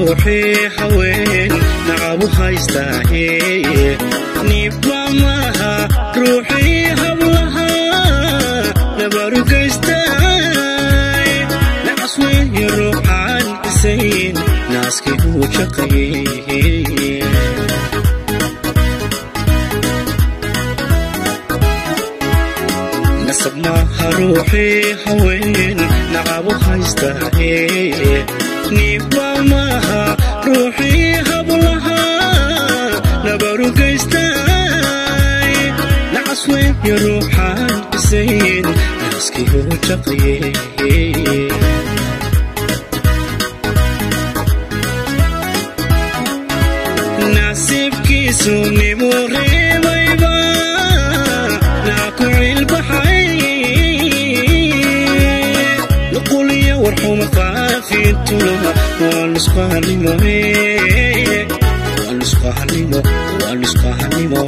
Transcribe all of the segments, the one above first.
ruuxii haween nacabu haystaahe niibba maaha ruuxii hablaha nabarugaystay nacas weeye ruuxaan isayn naaskii uu jaqayey nasab maaha ruuxii haween nacabu haystaahe niibba maaha ruuxii hablaha nabarugaystay nacas weeye ruuxaan isayn naaskii uu jaqayey nasiibkiisu nimuu reebayba naa ku cilbaxay nuquliyo warxuma faafintuna waa nusqahanimo waa nusqahanimo waa nusqahanimo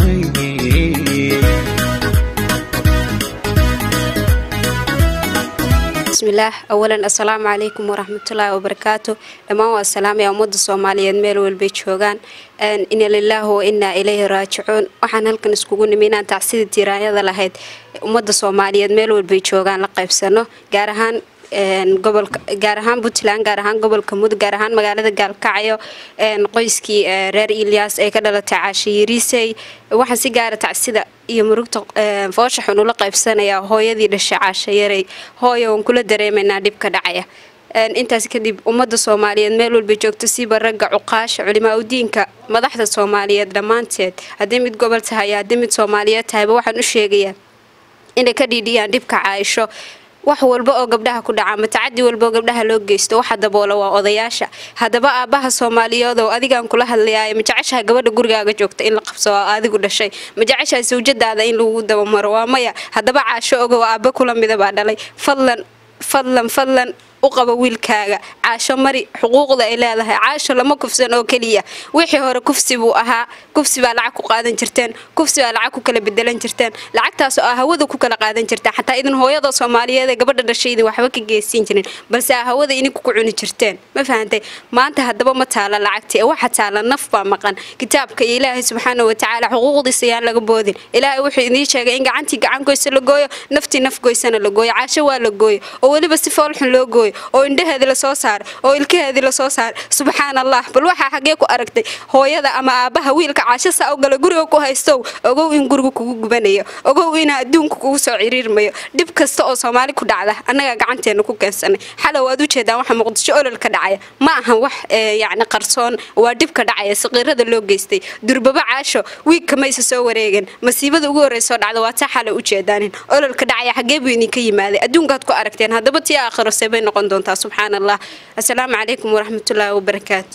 bismillaah awalan assalaamu calaykum waraxmatullaahi wabarakaatu dhammaan waa salaamaya ummadda soomaaliyeed meel walbay joogaan ina lilaahi wa innaa ilayhi raajicuun waxaan halkan iskugu nimi inaan tacsida tiiraanyada lahayd ummadda soomaaliyeed meel walbay joogaan la qaybsano gaar ahaan gobolka gaar ahaan puntland gaar ahaan gobolka mudug gaar ahaan magaalada gaalkacyo qoyskii reer ilyas ee ka dhalatay caashe yariisey waxaan si gaara tacsida iyo murugta foosha xun ula qaybsanayaa hooyadii dhashay caashe yarey hooya waan kula dareemaynaa dhibka dhacaya intaas kadib ummadda soomaaliyeed meel walba joogto siba ragga cuqaasha culimaa udiinka madaxda soomaaliyeed dhammaanteed haddii mid gobol tahay haddii mid soomaaliyeed tahayba waxaan u sheegayaa inay ka dhiidhiyaan dhibka caaisho wax walba oo gabdhaha ku dhaca ama tacadi walba oo gabdhaha loo geysto waxa daboola waa odayaasha haddaba aabbaha soomaaliyeed oo adigaan kula hadlayaay ma jeceshaha gabadha gurigaaga joogta in la qabso oo adigu dhashay ma jeceshaha sawjadaada in lagu dabamaro waa maya haddaba caasho ogow aabba kula midabaa dhalay fadlan fadlan fadlan u qaba wiilkaaga caasho mari xuquuqda ay leedahay caasho lama kufsan oo keliya wixii hore kufsi buu ahaa kufsi baa lacag ku qaadan jirteen kufsi baa lacag ku kala bedelan jirteen lacagtaas oo ah hawada ku kala qaadan jirteen xataa idin hooyada soomaaliyeed ee gabadha dhashayda waxba ka geysan jirin balse ah hawada idinku ku cuni jirteen ma fahantay maanta haddaba ma taala lacagtii ee waxa taala naf baa maqan kitaabka iyo ilaahay subxaana watacaala xuquuqdiisa ayaan laga boodin ilaahay wuxuu idiin sheegay in gacantii gacan goysa la gooyo naftii naf goysana la gooyo caasho waa la gooyo oo weliba si foolxun loo gooyo oo indhaheedii lasoo saaray oo ilkaheedii lasoo saaray subxaan allah bal waxaa xaggee ku aragtay hooyada ama aabbaha wiilka caasho saa u gala guriga ku haystow ogow in guriga kugu gubanayo ogow inaa adduunka kugu soo ciriirmayo dhib kasta oo soomaali ku dhacda annagaa gacanteena ku keensanay xalow waad ujeedaan waxa muqdisho olol ka dhacaya ma ahan wax yacni qarsoon waa dhibka dhacaya saqiirada loo geystay durbaba caasho wiigka maysa soo wareegan masiibada ugu horreysoo dhacda waa taa xalow ujeedaanin ololka dhacaya xaggee buu idinka yimaaday adduunkaad ku aragteen haddaba tii aakhiro seebay noqon doontaa subxaan allah assalaamu calaykum waraxmatullaahi wabarakaatu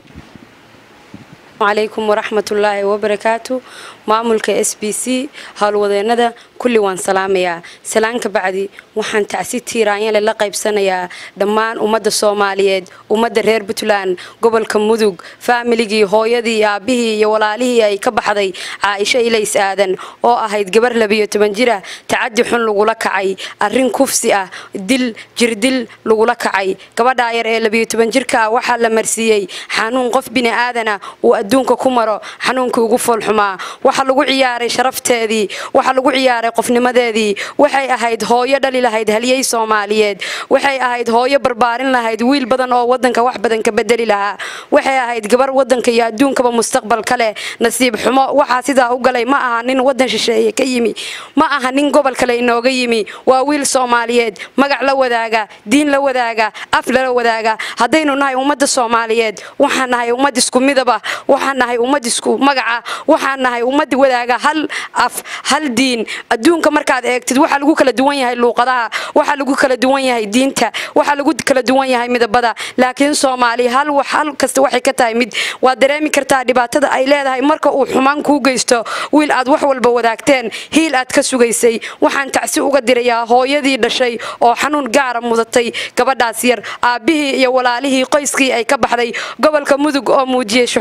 calaykum waraxmatullaahi wabarakaatu maamulka s b c howlwadeenada kulli waan salaamayaa salaan ka bacdi waxaan tacsi tiiraanyale la qaybsanayaa dhammaan ummadda soomaaliyeed ummadda reer puntland gobolka mudug faamiligii hooyadii aabbihii iyo walaalihii ay ka baxday caaisho ilays aadan oo ahayd gabar labiyo toban jira tacadi xun lagula kacay arrin kufsi ah dil jirdil lagula kacay gabadhaa yar ee labiyo toban jirka ah waxaa la marsiiyey xanuun qof bini aadana uu adduunka ku maro xanuunkii ugu foolxumaa waxaa lagu ciyaaray sharafteedii waxaa lagu ciyaaray qofnimadeedii waxay ahayd hooyo dhali lahayd halyey soomaaliyeed waxay ahayd hooyo barbaarin lahayd wiil badan oo wadanka wax badan ka bedeli lahaa waxay ahayd gabar wadanka iyo adduunkaba mustaqbal ka leh nasiib xumo waxaa sidaa u galay ma aha nin wadan shisheeye ka yimi ma aha nin gobol kale inooga yimi waa wiil soomaaliyeed magac la wadaaga diin la wadaaga af lala wadaaga haddaynu nahay ummadda soomaaliyeed waxaan nahay ummad isku midaba waxaan nahay ummad isku magaca waxaan nahay ummad wadaaga hal af hal diin adduunka markaad eegtid waxaa lagu kala duwan yahay luuqadaha waxaa lagu kala duwan yahay diinta waxaa lagu kala duwan yahay midabada laakiin soomaali hal wax hal kasta waxay ka tahay mid waad dareemi kartaa dhibaatada ay leedahay marka uu xumaan kuu geysto wiil aad wax walba wadaagteen hiil aad ka sugaysay waxaan tacsi uga dirayaa hooyadii dhashay oo xanuun gaara mudatay gabadhaas yar aabbihii iyo walaalihii qoyskii ay ka baxday gobolka mudug oo muujiyey shucuur aad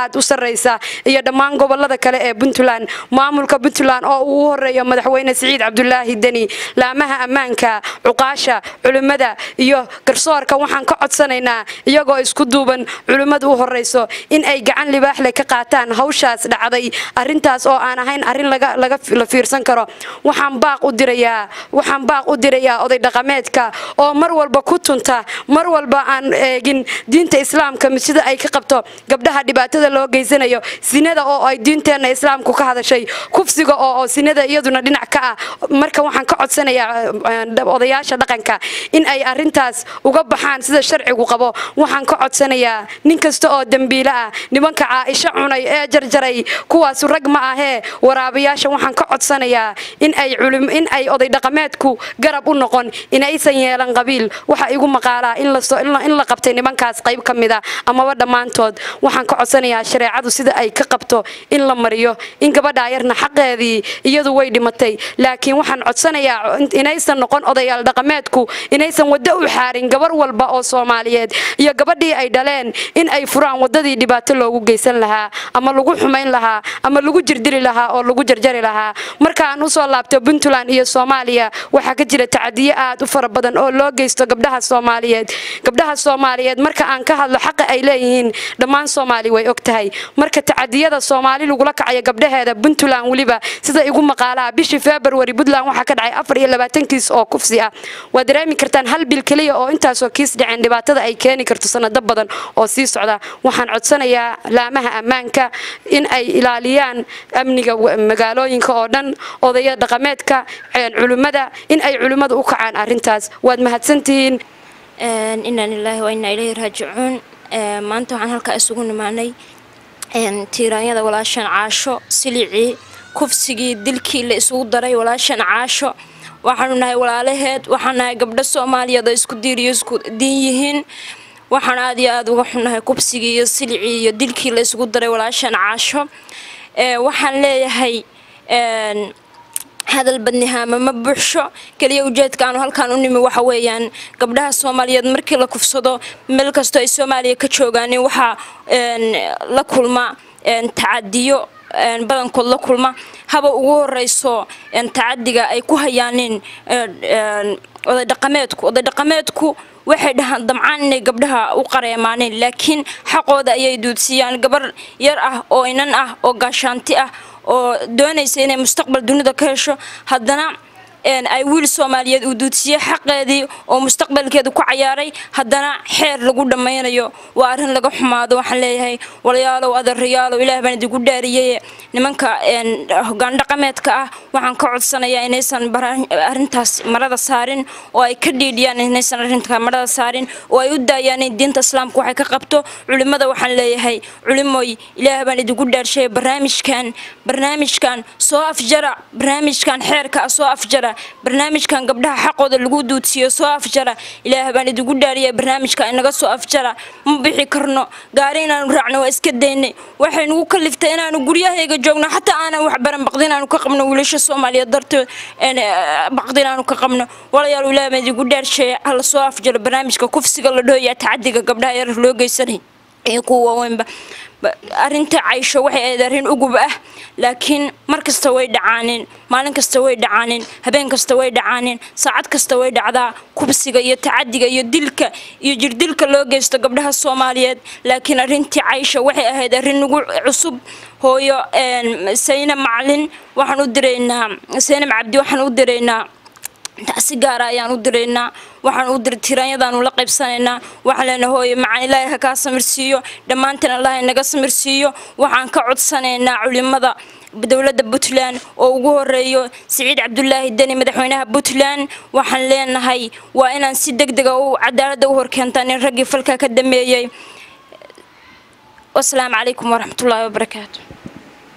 aad u sarreysa iyo dhammaan gobolada kale ee puntland maamulka puntland oo uu u horeeyo madaxweyne siciid cabdulaahi deni laamaha ammaanka cuqaasha culimmada iyo garsoorka waxaan ka codsanaynaa iyagoo isku duuban culimmadu u horeyso in ay gacan libaaxle ka qaataan hawshaas dhacday arintaas oo aan ahayn arrin la fiirsan karo waxaan baaq u dirayaa waxaan baaq u dirayaa oday dhaqameedka oo mar walba ku tunta mar walba aan eegin diinta islaamka sida ay ka qabto gabdhaha dhibaatada loo geysanayo sinada oo ay diinteenna islaamku ka hadashay kufsiga oo sinada iyaduna dhinac ka ah marka waxaan ka codsanayaa odayaasha dhaqanka in ay arintaas uga baxaan sida sharcigu qabo waxaan ka codsanayaa nin kasta oo dembiile ah nimanka caaisho cunay ee jarjaray kuwaas rag ma ahee waraabayaasha waxaan ka codsanayaa in ay in ay oday dhaqameedku garab u noqon inaysan yeelan qabiil waxa igu maqaalaa in la qabtay nimankaas qayb ka mida amaba dhammaantood waxaan ka codsanayaa shareecadu sida ay ka qabto in la mariyo in gabadhaa yarna xaqeedii iyadu way dhimatay laakiin waxaan codsanayaa inaysan noqon odayaal dhaqameedku inaysan waddo u xaarin gabar walba oo soomaaliyeed iyo gabadhii ay dhaleen in ay furaan waddadii dhibaato loogu geysan lahaa ama lagu xumayn lahaa ama lagu jirdili lahaa oo lagu jarjari lahaa markaan usoo laabto puntland iyo soomaaliya waxaa ka jira tacadiyo aad u fara badan oo loo geysto gabdhaha soomaaliyeed gabdhaha soomaaliyeed marka aan ka hadlo xaqa ay leeyihiin dhammaan soomaali way og tahay marka tacadiyada soomaali lagula kacayo gabdhaheeda puntland weliba sida igu maqaalaha bishii february puntland waxaa ka dhacay afar iyo labaatan kiis oo kufsi ah waad dareemi kartaan hal bil keliya oo intaasoo kiis dhaceen dhibaatada ay keeni karto sanado badan oo sii socda waxaan codsanayaa laamaha ammaanka in ay ilaaliyaan amniga magaalooyinka oo dhan odaya dhaqameedka culimmada in ay culimmadu u kacaan arintaas waad mahadsantihiin inaa lilaahi wa inaa ilayhi raajicuun maanta waxaan halkaa isugu nimaanay tiiraanyada walaashan caasho silicii kufsigii dilkii la isugu daray walaashan caasho waxaanu nahay walaalaheed waxaan nahay gabdho soomaaliyeed oo isku diiriyo isku diin yihiin waxaan aad iyo aada uga xunnahay kubsigii iyo silicii iyo dilkii la isugu daray walaashan caasho waxaan leeyahay hadal badnihaama ma buuxsho keliya ujeedka aanu halkaan u nimi waxa weeyaan gabdhaha soomaaliyeed markii la kufsado meel kastoo ay soomaaliya ka joogaanin waxaa la kulma tacadiyo badankood la kulma haba ugu horeyso tacadiga ay ku hayaanin oday dhaqameedku oday dhaqameedku waxay dhahaan damcaan inay gabdhaha u qareemaaneen laakiin xaqooda ayay duudsiiyaan gabar yar ah oo inan ah oo gaashaanti ah oo doonaysa inay mustaqbal dunida ka hesho haddana ay wiil soomaaliyeed uu duudsiiyey xaqeedii oo mustaqbalkeedu ku cayaaray haddana xeer lagu dhammaynayo waa arrin laga xumaado waxaan leeyahay walayaalow adeerayaalow ilaah baan idigu dhaariyey nimanka hogaan dhaqameedka ah waxaan ka codsanayaa inaysan arrintaas marada saarin oo ay ka dhiidhiyaan inaysan arrinta marada saarin oo ay u daayaan in diinta islaamka waxay ka qabto culimmada waxaan leeyahay culimoy ilaah baan idigu dhaarshay barnaamijkan barnaamijkan soo afjara barnaamijkan xeerka ah soo afjara barnaamijkan gabdhaha xaqooda lagu duudsiiyo soo afjara ilaah baan idigu dhaariya barnaamijka inaga soo afjara ma bixi karno gaari inaanu raacno waa iska daynay waxay nagu kaliftay inaanu guryahayga joogno xataa aanan wax baran baqdi inaanu ka qabno wiilasha soomaaliyeed dartood baqdi inaanu ka qabno walayaal ilaah baan idigu dhaarsheeya hala soo afjaro barnaamijka kufsiga la dhooya tacadiga gabdhaha yar loo geysanay iyo kuwa waaweynba arrinta caysho waxay ahayd arrin ugub ah laakiin mar kasta way dhacaaneen maalin kasta way dhacaaneen habeen kasta way dhacaaneen saacad kasta way dhacdaa kubsiga iyo tacadiga iyo dilka iyo jirdilka loo geysto gabdhaha soomaaliyeed laakiin arrintii caysho waxay ahayd arrin ugu cusub hooyo saynab macalin waxaan u diraynaa saynab cabdi waxaan u diraynaa si gaara ayaan u diraynaa waxaan u diray tiraanyadaanu la qaybsanaynaa waxaan leenahay hooye macaan ilaahay ha kaa samirsiiyo dhammaantan allah inaga samirsiiyo waxaan ka codsanaynaa culimada dowladda puntland oo ugu horeeyo siciid cabdulaahi deni madaxweynaha puntland waxaan leenahay waa inaan si deg dega u cadaaladda u horkeentaan in raggii falka ka dameeyey wasalaamu calaykum waraxmatullaahi wabarakaatu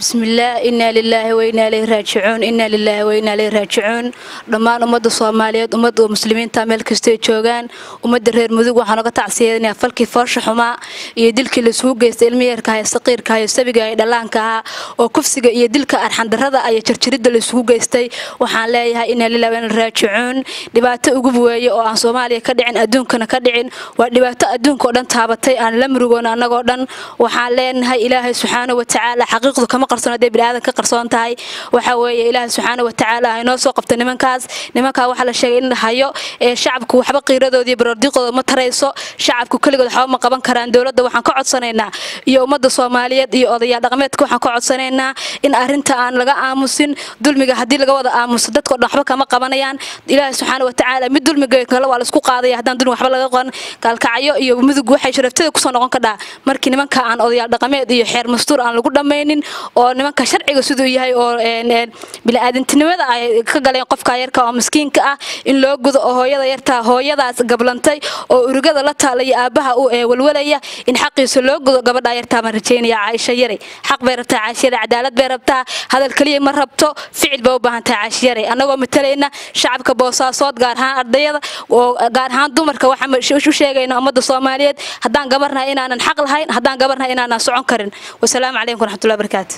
bismillaah innaa lilaahi wainaa ilayhi raajicuun innaa lilaahi wainaa ilayhi raajicuun dhammaan ummadda soomaaliyeed ummadda muslimiinta meel kastay joogaan ummadda reer mudug waxaan oga tacsiyadinayaa falkii foosha xumaa iyo dilkii laisugu geystay ilmayeerka hayo saqiirka hayo sabiga iyo dhallaanka ahaa oo kufsiga iyo dilka arxandarrada iyo jarjaridda laisugu geystay waxaan leeyahay innaa lillahi wainaa raajicuun dhibaato ugub weeye oo aan soomaaliya ka dhicin adduunkana ka dhicin waa dhibaato adduunka oo dhan taabatay aan la murugoon annagoo dhan waxaan leenahay ilaahay subxaana wa tacaala xaqiiqdu kama qarsoon hadday biniaadan ka qarsoon tahay waxa weeye ilaahay subxaana wa tacaala ha inoo soo qabta nimankaas nimankaa waxaa la sheegay in la hayo ee shacabku waxba qiiradoodii iyo baroordiqooda ma tarayso shacabku keligood waxba ma qaban karaan dowladda waxaan ka codsanaynaa iyo ummadda soomaaliyeed iyo odayaal dhaqameedka waxaan ka codsanaynaa in arrinta aan laga aamusin dulmiga haddii laga wada aamuso dadkao dhan waxba kama qabanayaan ilaahay subxaana wa tacaala mid dulmiga kale waa laisku qaadaya haddaan dulmi waxba laga qaban kaalkacyo iyo mudug waxay sharaftada kusoo noqon kadhaa markii nimanka aan odayaal dhaqameed iyo xeer mastuur aan lagu dhammaynin oo nimanka sharciga siduu yahay oo biniaadantinimada ay ka galeen qofka yarka oo miskiinka ah in loo gudo oo hooyada yartaa hooyadaas gablantay oo urugada la taalaya aabbaha u walwalaya in xaqiisa loo gudo gabadha yartaa baan rajaynaya caaisha yare xaq bay rabtaa caaisha yare cadaalad bay rabtaa hadal keliya ma rabto ficil bay u baahan tahay caaisha yare annagoo matalayna shacabka boosaasood gaar ahaan ardayada oo gaar ahaan dumarka waxaan u sheegayna ummadda soomaaliyeed haddaan gabarnahay inaanan xaq lahayn haddaan gabarnahay inaanan socon karin wasalaamu calaykum waraxmatullahi barakaatu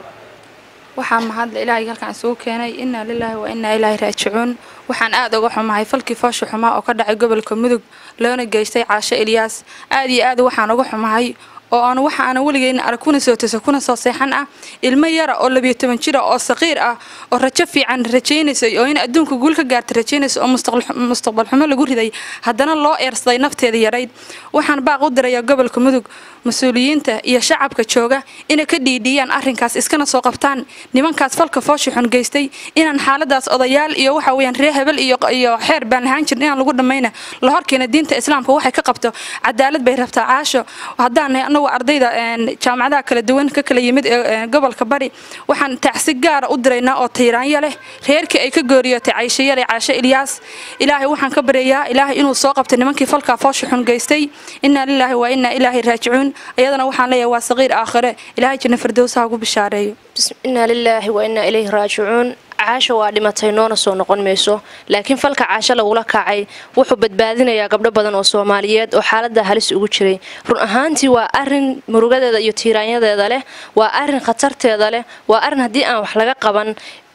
waxaa mahadle ilaahay halkaan isugu keenay innaa lilaahi wa innaa ilaahi raajicuun waxaan aad uga xumahay falkii foosha xumaa oo ka dhacay gobolka mudug loona geystay caasho ilyaas aad iyo aad waxaan uga xumahay oo aan waxa aanan weligeyna arag kuna soo toso kuna soo seexan ah ilmo yara oo labiyo toban jira oo saqiir ah oo rajo fiican rajaynaysay oo in adduunka guul ka gaarta rajaynaysa oo mustaqbal xumo lagu riday haddana loo eersaday nafteeda yarayd waxaan baaq u dirayaa gobolka mudug mas-uuliyiinta iyo shacabka jooga inay ka dhiidhiyaan arrinkaas iskana soo qabtaan nimankaas falka foosha xun geystay inaan xaaladaas odayaal iyo waxa weyaan reer hebel iyo xeer baan lahaan jirin inaan lagu dhammayna la horkeena diinta islaamka waxay ka qabto cadaalad bay rabtaa caasho haddaan anagu ardayda jaamacadaha kala duwan ka kala yimid ee gobolka bari waxaan tacsi gaara u diraynaa oo tayraanyo leh reerkii ay ka gooriyootay caysho yare caasho ilyaas ilaahay waxaan ka baryayaa ilaahay inuu soo qabtay nimankii falkaa foosha xun geystay innaa lilaahi waa innaa ilaahi raajicuun ayadana waxaan leeyahay waa saqiir aakhire ilaahay janna firdowsaha ugu bishaareeyo innaa lilaahi wa innaa ilayhi raajicuun caasho waa dhimatay noona soo noqon mayso laakiin falka caasho lagula kacay wuxuu badbaadinayaa gabdho badan oo soomaaliyeed oo xaalada halis ugu jiray run ahaantii waa arin murugadeeda iyo tiiraanyadeeda leh waa arin khatarteeda leh waa arin haddii aan wax laga qaban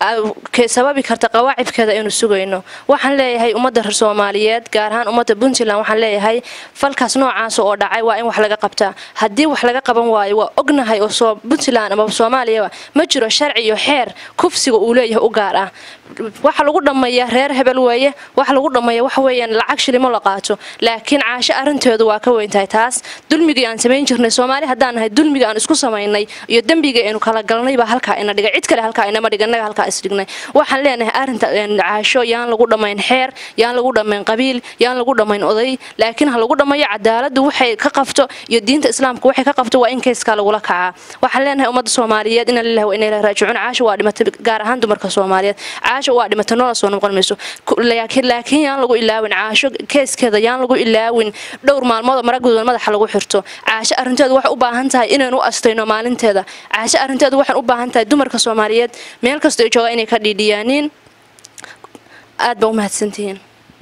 sababi karta qawaacibkeeda aynu sugayno waxaan leeyahay ummadda reer soomaaliyeed gaar ahaan ummadda puntland waxaan leeyahay falkaas noocaas oo dhacay waa in wax laga qabtaa haddii wax laga qaban waayo waa ognahay oo puntland ama soomaaliyaba ma jiro sharci iyo xeer kufsiga uu leeyahay u gaar ah waxa lagu dhammeeya reer hebel weeye waxa lagu dhammeeya waxa weeyaan lacag shilimo la qaato laakiin caasho arrinteedu waa ka weyntahay taas dulmigii aan samayn jirnay soomaali haddaan nahay dulmiga aan isku samaynay iyo dembiga aynu kala galnay baa halkaa ina dhigay cid kale halkaa inama dhiga innaga halkaa isdhignay waxaan leenahay arrinta caasho yaan lagu dhammayn xeer yaan lagu dhammayn qabiil yaan lagu dhammayn oday laakiin ha lagu dhammeeyo cadaaladdu waxay ka qabto iyo diinta islaamka waxay ka qabto waa in keyskaa lagula kacaa waxaan leenahay ummadda soomaaliyeed ina lillahi wa ina ilahi raajicuun caasho waa dhimatay gaar ahaan dumarka soomaaliyeed caasho waa dhimatay noola soo noqon mayso laakiin yaan lagu ilaawin caasho keeskeeda yaan lagu ilaawin dhowr maalmood maragooda madaxa lagu xirto caasho arrinteedu waxay u baahan tahay inaynu u astayno maalinteeda caasho arrinteedu waxay u baahan tahay dumarka soomaaliyeed meel kastoo ay joogaan inay ka dhiidhiyaaniin aad baa u mahadsantihiin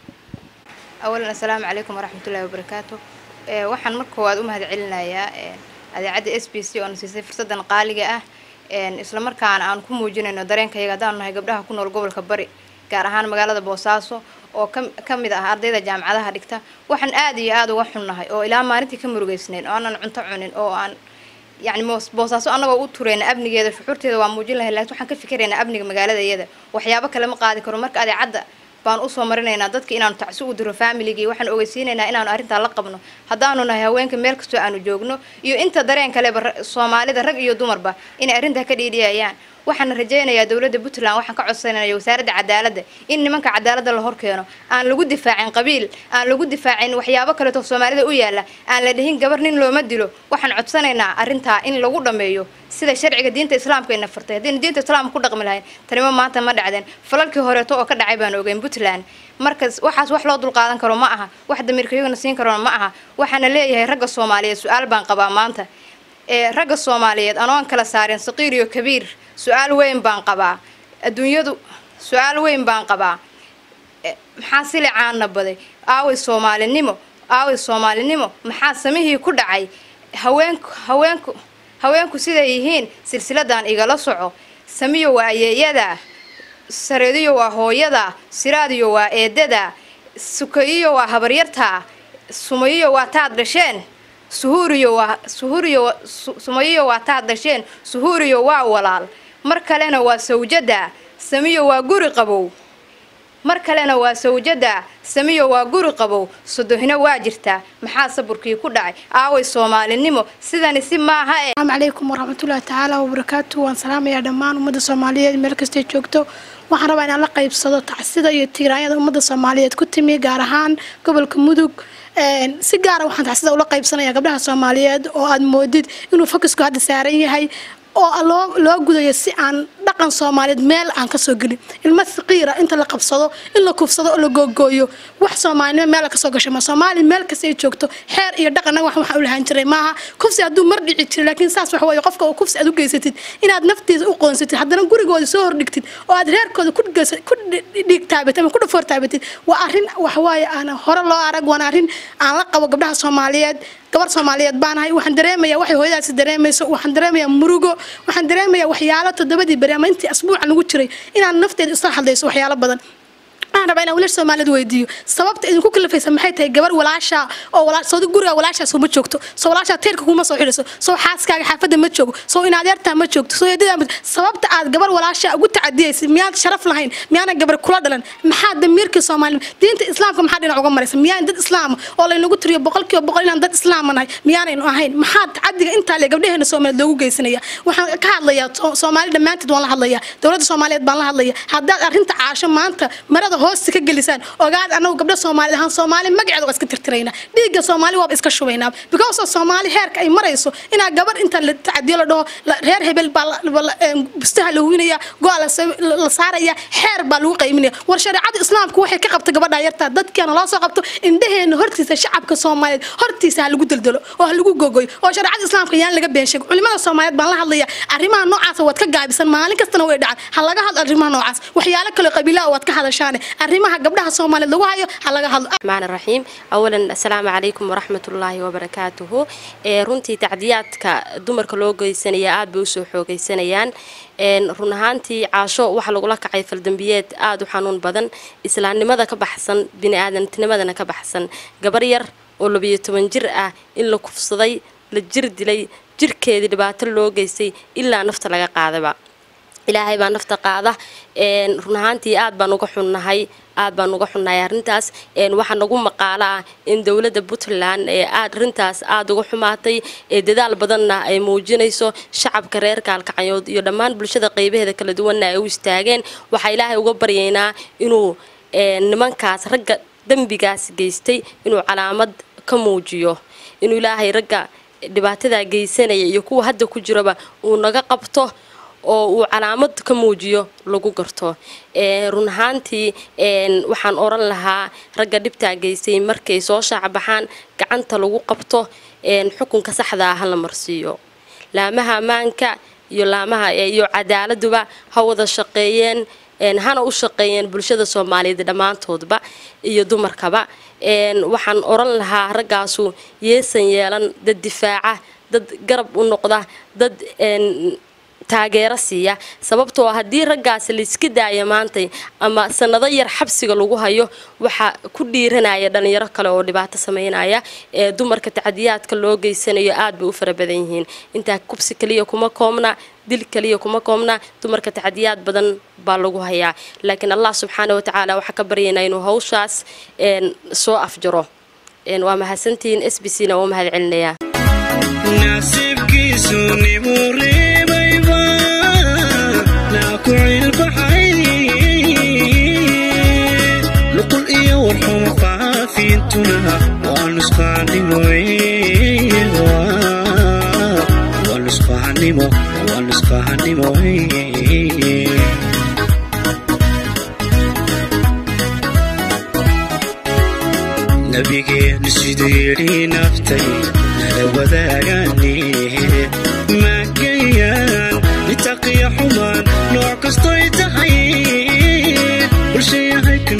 awalan assalaamu calaykum waraxmatullahi wabarakaatu waxaan marka koowaad u mahad celinayaa adeecadda s b c oo na siisay fursadan qaaliga ah isla markaana aan ku muujinayno dareenkayaga haddaanu nahay gabdhaha ku nool gobolka bari gaar ahaan magaalada boosaaso oo ka mid ah ardayda jaamacadaha dhigta waxaan aad iyo aada uga xunnahay oo ilaa maalintii ka murugeysnayn oo aanan cunto cunin oo aan yacni boosaaso annagoo u tureyna amnigeeda shuxuurteeda waa muujin lahay laakiin waxaan ka fikiraynaa amniga magaalada iyada waxyaabo kale ma qaadi karo marka adeecadda baan usoo marinaynaa dadka inaanu tacsi u diro familigii waxaan ogeysiinaynaa inaanu arrintaa la qabno haddaanu nahay haweenka meel kastoo aanu joogno iyo inta dareen kaleba soomaalida rag iyo dumarba inay arrintaa ka dhiidhiyayaan waxaana rajaynayaa dowladda puntland waxaan ka codsanaya wasaaradda cadaaladda in nimanka cadaaladda la horkeeno aan lagu difaacin qabiil aan lagu difaacin waxyaabo kaleeto soomaalida u yaalla aan la dhihin gabar nin looma dilo waxaan codsanaynaa arrintaa in lagu dhammeeyo sida sharciga diinta islaamka ayna fartay haddaynu diinta islaamka ku dhaqmi lahayn tanimo maanta ma dhacdeen falalkii horeeto oo ka dhacay baan ogeyn puntland markas waxaas wax loo dulqaadan karo ma aha wax damiirkayagana siin karona ma aha waxaana leeyahay ragga soomaaliyeed su-aal baan qabaa maanta ee ragga soomaaliyeed anoon kala saarin saqiir iyo kabiir su-aal weyn baan qabaa adduunyadu su-aal weyn baan qabaa maxaa sili caana baday aaway soomaalinimo aaway soomaalinimo maxaa samihii ku dhacay haweenku haweenku haweenku siday yihiin silsiladan igala soco samiyo waa ayeeyadaa sareediyo waa hooyadaa siraadiyo waa eedadaa sukayiyo waa habaryartaa sumayiyo waa taad dhasheen suhuuriyo waa suhuuriyo sumayiyo waa taad dhasheen suhuuriyo waa walaal mar kalena waa sawjada samiyo waa guri qabow mar kalena waa sawjada samiyo waa guri qabow sodohina waa jirtaa maxaa saburkii ku dhacay aaway soomaalinimo sidani si maaha ee asalaamu calaykum waraxmatullaahi tacaala wabarakaatu waan salaamayaa dhammaan ummadda soomaaliyeed meel kastay joogto waxaan rabaa inaan la qaybsado tacsida iyo tiiraanyada ummadda soomaaliyeed ku timi gaar ahaan gobolka mudug si gaara waxaan tacsida ula qaybsanaya gabdhaha soomaaliyeed oo aad moodid inuu fokisku hadda saaran yahay oo loo loo gudayo si aan dhaqan soomaaliyeed meel aan kasoo gelin ilmo saqiira inta la qabsado in la kufsado oo la googooyo wax soomaalinimo meel kasoo gasho ma soomaali meel kasta ay joogto xeer iyo dhaqanna wax waxaan u lahaan jiray maaha kufsi hadduu mar dhici jiray laakiin saas wax weeye qofka oo kufsi aad u geysatid inaad naftiisa u qoonsatid haddana gurigooda soo hordhigtid oo aad reerkooda ku ku dhiig taabatid ama ku dhafoor taabatid waa arrin wax waaye aan hore loo arag waana arrin aan la qabo gabdhaha soomaaliyeed gabar soomaaliyeed baanahay waxaan dareemayaa waxay hooyadaasi dareemayso waxaan dareemayaa murugo waxaan dareemayaa waxyaalo toddobadii beri ama intii asbuucan ugu jiray inaan nafteeda isla hadlayso waxyaalo badan waxaan rabaa inaan wiilasha soomaaliyeed weydiiyo sababta idinku kalifaysa maxay tahay gabar walaasha oo walaa soo guriga walaashaas uma joogto soo walaashaa teerka kuma soo xidhiso soo xaaskaaga xaafadda ma joogo soo inaadeertaa ma joogto soo eedadaa ma sababta aad gabar walaasha ugu tacadiyaysa miyaad sharaf lahayn miyaana gabar kula dhalan maxaa damiirkii soomaali diinta islaamka maxaa dhinac uga maraysa miyaan dad islaama oo laynagu tiriyo boqolkiiba boqol inaan dad islaama nahay miyaanaynu ahayn maxaa tacadiga intaa le gabdhaheena soomaaliyeed loogu geysanaya waxaan ka hadlayaa soomaali dhammaanteed waan la hadlayaa dowladda soomaaliyeed baan la hadlaya haddaad arrinta caasho maanta marada hoosta ka gelisaan ogaad anagu gabdha soomaali ahaan soomaali magaceeda waa iska tirtiraynaa dhiigga soomaali waaba iska shubaynaa because of soomaali heerka ay marayso inaa gabar inta la tacadiyo la dhaho reer hebel baa bustaha la huwinaya go-a la saaraya xeer baa lagu qayminaya war shareecada islaamku waxay ka qabta gabadha yartaa dadkeena loo soo qabto indhaheena hortiisa shacabka soomaaliyeed hortiisa ha lagu deldelo oo ha lagu gogoyo oo shareecada islaamka yaan laga been sheego culimada soomaaliyeed baan la hadlaya arrimaha noocaasa waad ka gaabisan maalin kastana way dhacaan ha laga hadlo arrimaha noocaas waxyaalo kale qabiilaha waad ka hadashaane arrimaha gabdhaha soomaaliyeed lagu hayo ha laga hadlo الرحمن الرحيم أولا السلام عليكم ورحمة الله وبركاته ee runtii tacdiyaadka dumarka loo geysanaya aad bay usoo xoogeysanayaan run ahaantii caasho waxaa lagula kacay faldambiyeed aada u xanuun badan islaamnimada ka baxsan bini-aadamtinimadana ka baxsan gabar yar oo labiyo toban jir ah in la kufsaday la jir dilay jirkeedii dhibaato loo geystay ilaa nafta laga qaadaba ilaahay baa nafta qaada run ahaantii aad baan uga xunnahay aad baan uga xunnahay arrintaas waxaa nagu maqaalo ah in dowladda puntland ee aad arrintaas aada uga xumaatay ee dadaal badanna ay muujinayso shacabka reer kaalkacanyood iyo dhammaan bulshada qeybaheeda kala duwanna ay u istaageen waxaa ilaahay uga baryaynaa inuu nimankaas ragga dembigaas geystay inuu calaamad ka muujiyo inuu ilaahay ragga dhibaatadaa geysanaya iyo kuwa hadda ku jiraba uu naga qabto oo uu calaamad ka muujiyo lagu garto run ahaantii waxaan oran lahaa ragga dhibtaa geystay markay soo shaacbaxaan gacanta lagu qabto xukunka saxdaa hala marsiiyo laamaha ammaanka iyo laamaha iyo cadaaladuba ha wada shaqeeyeen hana u shaqeeyeen bulshada soomaaliyeed dhammaantoodba iyo dumarkaba waxaan oran lahaa raggaasu yeesan yeelan dad difaaca dad garab u noqda dad taageero siiya sababtoo haddii raggaasi layska daaya maantay ama sanado yar xabsiga lagu hayo waxaa ku dhiiranaya dhalinyaro kale oo dhibaato sameynaya ee dumarka tacdiyaadka loo geysanayo aad bay u fara badan yihiin intaa kubsi kaliya kuma koobna dil kaliya kuma koobna dumarka tacdiyaad badan baa lagu hayaa laakiin allah subxaana watacaala waxaa ka baryaynaa inuu hawshaas soo afjaro waa mahadsantihiin s b c na waa mahad celinayaa nuqul iyo warxuma faafiintuna waa nusqahanimo nabigeenu siduu yidhi naftay nala wadaagaane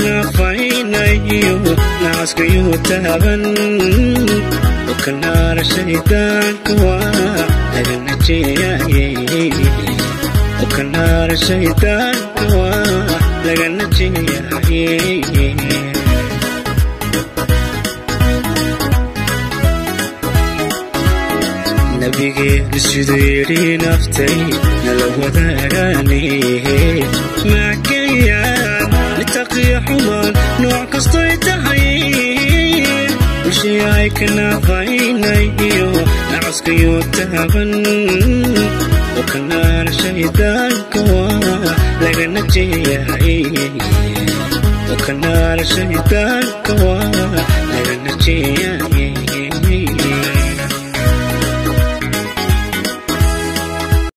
naafaynayo nacaskayuu taaban ukanaara shaydaanka waa laga najeeyaye ukanaara shaydaanka waa laga najeeyaye nabigeenu siduu yidhi naftay nala wadaagaane maakayaan litaqiya xumaan nooc kastoy tahay bulshii ay ka naafaynayo nacaskayuu taaban oo kanaara shaydaanka waa laga najeeyahay oo kanaara shaydaanka waa laga najeeyahay